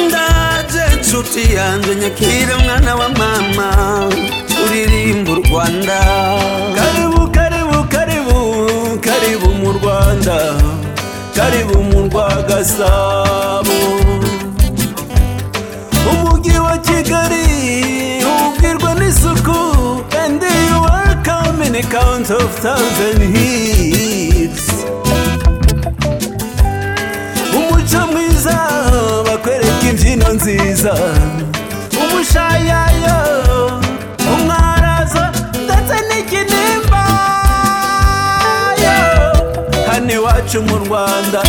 ndaje nshuti yanjye nyakire mwana wa mama turirimba u rwanda karibu karibu karibu karibu mu rwanda karibu mu rwa gasabo umujyi wa kigali ubwirwa n'isuku and you are coming count of thousand hits umuco mwiza bakwereka imbyino nziza umushayayo umwarazo ndetse n'ikinimba yo, hano iwacu mu rwanda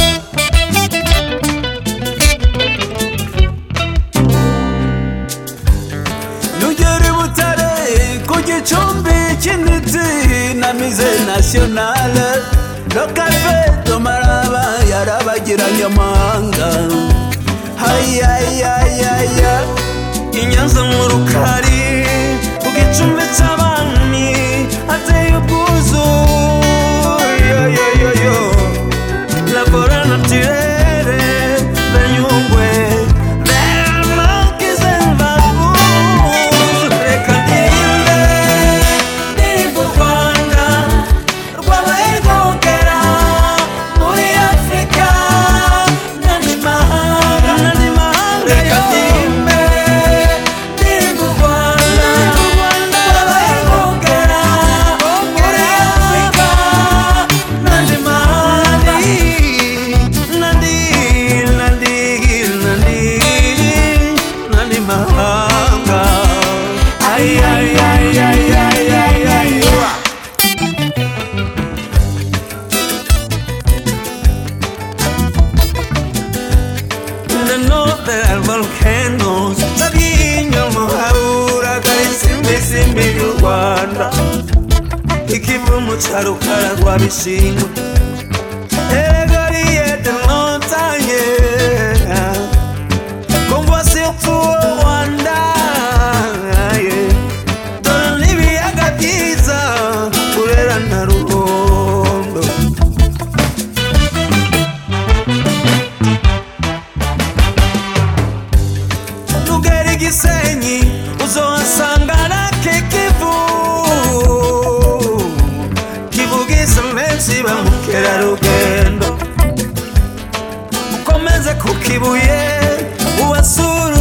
nugera i butare ku gicumbi cy'intiti na mize nasiyonale lokafe tomaraba yarabagiranye amahanga hayayayaya inyanza mu rukari ku gicumbi cy'abami hateye ubwuzu yo yo yo yo labora naturere banyungwe bemankize mbavu reka ndirimbe ndirimba u rwanda rwabaye rwogera muri afurika n'andi mahanga n'andi mahanga reka ndirimbe ndirimba u rwanda rwabaye rwogera muri afurika nandi mani nandi nandi nandi nandi mahanga ay ay ay ay ay ay ay ay the northern volcanoes tabinyamahura karisimbisimbi y'u rwanda ikivu mu cyarukara rwa bishingwe erega the montagne convoisi upfu rwanda dore n'ibiyaga byiza burera na ruhondo ntugere igisenyi uzohasanga na kikivu kivugiza menshi ba mukerarugendo ukomeze ku kibuye ubasura